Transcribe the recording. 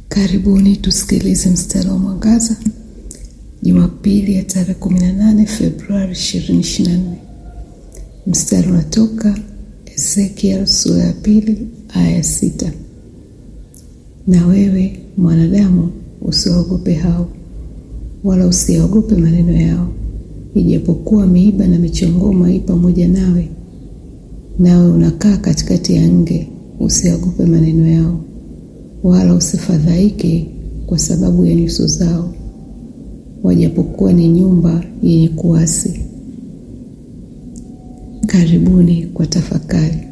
Karibuni tusikilize mstari wa mwangaza Jumapili ya tarehe 18 Februari 2024. Mstari unatoka Ezekiel sura ya pili aya ya sita. Na wewe mwanadamu, usiwaogope hao, wala usiyaogope maneno yao, ijapokuwa miiba na michongoma i pamoja nawe, nawe unakaa katikati ya nge, usiyaogope maneno yao, wala usifadhaike kwa sababu ya nyuso zao, wajapokuwa ni nyumba yenye kuasi. Karibuni kwa tafakari.